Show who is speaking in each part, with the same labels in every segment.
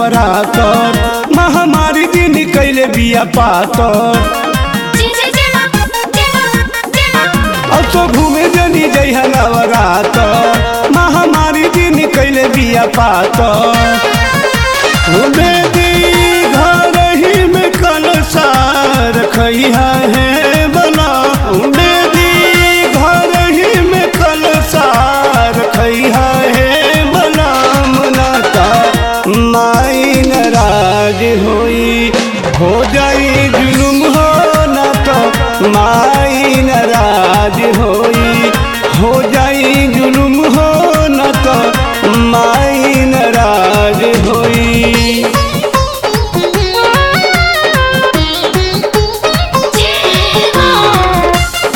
Speaker 1: नवरातर महामारी दिन कैले बिया पातर
Speaker 2: जय जय जय मां जय मां जय मां
Speaker 1: अब तो घूमे जनी जइहा नवरातर महामारी दिन कैले बिया पातर घूमे दी घर ही में कलसा रखइहा है बना घूमे दी घर ही में कलसा रखइहा है बना मनाता माई नाराज होई हो जाई जुलुम हो ना तो माई नाराज होई हो जाई जुलुम हो ना तो माई नाराज होई
Speaker 2: जय मां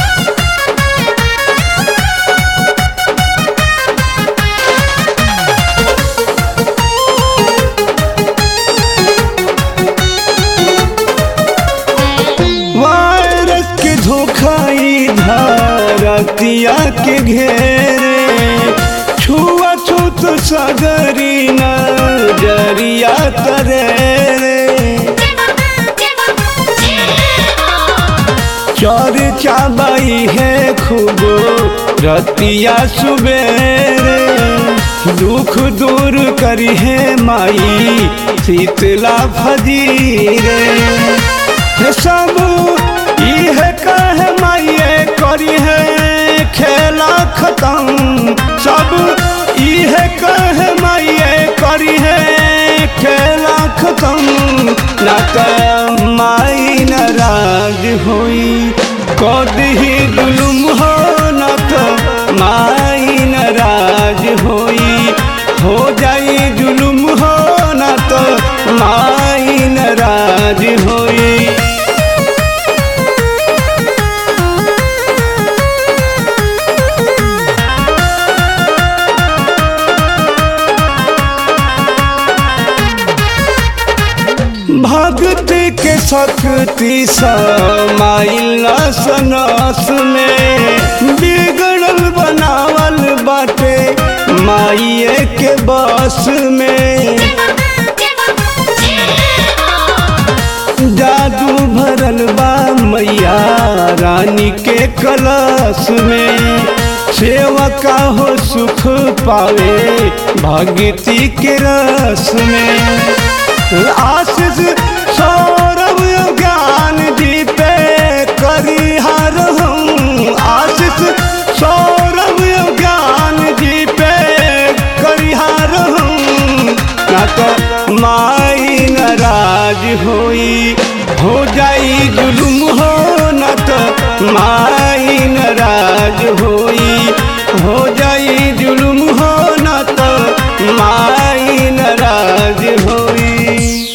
Speaker 1: वायरस के धोखाई धरतिया के घेरे छुआ छूत सगरी नजरिया तरे
Speaker 2: जय मां जय मां जय मां
Speaker 1: चौर चाबाई है खूब रतिया सुबेरे दुख दूर करी है माई शीतला फजीरे हे सब इह कह माइए करी है खेला खत्म सब इह कह माइए करी है खेला खत्म ना त माई नाराज होई कदही जुलुम हो ना त माई नाराज होई हो जाई जुलुम हो ना त माई नाराज होई भक्त के शक्ति समाइल सनस में बिगड़ल बनावल बाटे माइए के बस में
Speaker 2: जय मां जय मां
Speaker 1: जादू भरल बा मैया रानी के कलश में सेवका हो सुख पावे भगती के रस में आशीष सौरभ ज्ञान जी पे करिहार हूँ आशीष सौरभ ज्ञान जी पे करिहार हूँ ना तो माई नाराज होई हो जाई जुलुम हो ना तो माई नाराज होई हो जाई जुलुम हो ना तो माई नाराज होई